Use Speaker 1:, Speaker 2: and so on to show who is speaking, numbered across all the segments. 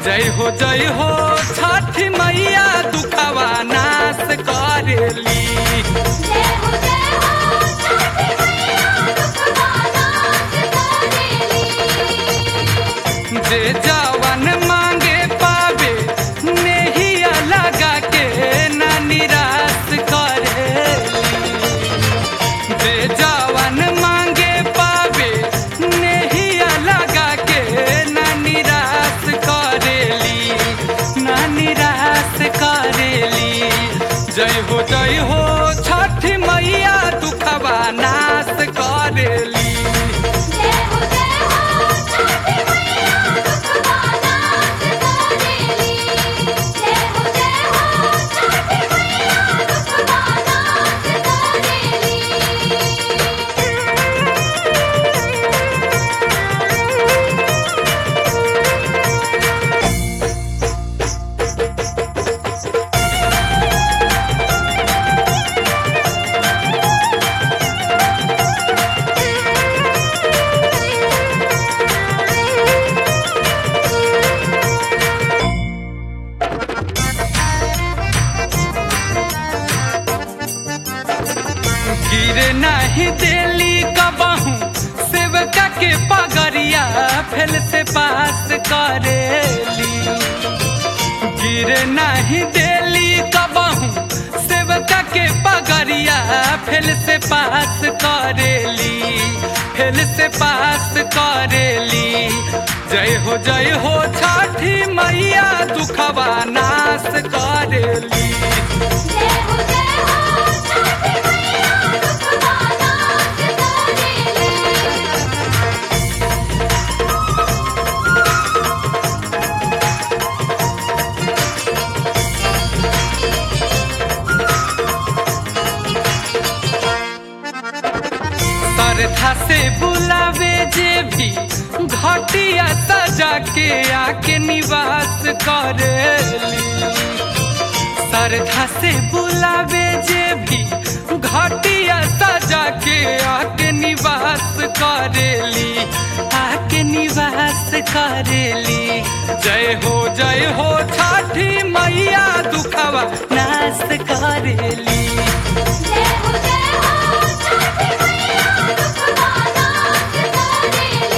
Speaker 1: जय हो जय हो छठी मैया दुखवा नाश करेली
Speaker 2: जय हो जय हो छठी मैया दुखवा नाश करेली
Speaker 1: जे जवन मांगे पावे नेहिया लगा के ना निराश करेली जे जवन मांगे पावे नेहिया लगा के ना निराश करेली ना निराश करेली जय हो जय हो छठी मैया दुखवा नाश करेली
Speaker 2: जय हो जय हो छठी मैया दुखवा नाश करेली जय हो जय हो छठी मैया दुखवा नाश करेली
Speaker 1: गिरे नहीं देली कबहू सेवका के पगरिया फेल से पास करेली गिरे नहीं देली कबहू सेवका के पगरिया फेल से पास करेली फेल से पास करेली जय हो जय हो छठी मैया दुखवा नाश करेली
Speaker 2: जय हो जय हो छठी मैया दुखवा नाश करेली
Speaker 1: श्रद्धा से बुलावे जे भी घटिया सजा के आके निवास करेली श्रद्धा से बुलावे जे भी घटिया सजा के आके निवास करेली आके निवास करेली जय हो जय हो छठी मैया दुखवा नाश करेली
Speaker 2: जय हो जय हो छठी मैया दुखवा नाश करेली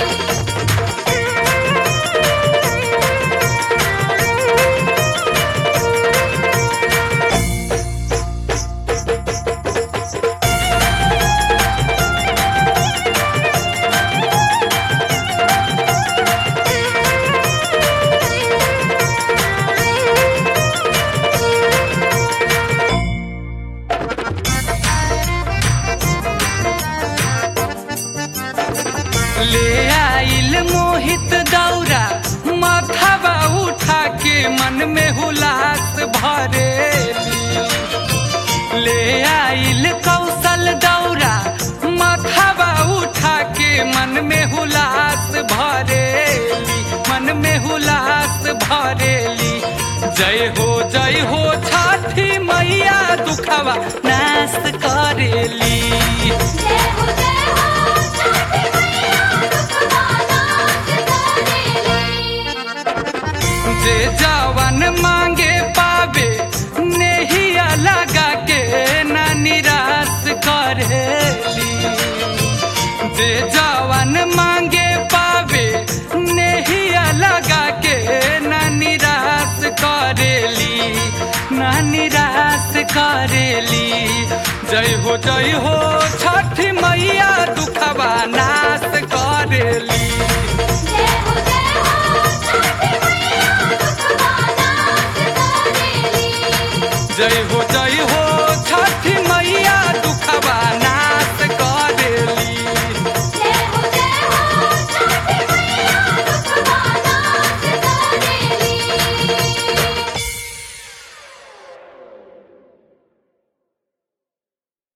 Speaker 1: ले आइल मोहित दौरा माथावा उठा के मन में हुलास भरेली ले आइल कौशल दौरा माथावा उठा के मन में हुलास भरेली मन में हुलास भरेली जय हो जय हो छठी मैया दुखवा नाश करेली
Speaker 2: जय हो जय हो छठी मैया दुखवा नाश करेली
Speaker 1: जे जवन मांगे पावे नेहिया लगा के ना निराश करेली जे जवन मांगे पावे नेहिया लगा के ना निराश करेली ना निराश करेली जय हो जय हो छठी मैया दुखवा नाश करेली
Speaker 2: जय हो जय हो छठी मैया दुखवा नाश करेली
Speaker 1: जय हो जय हो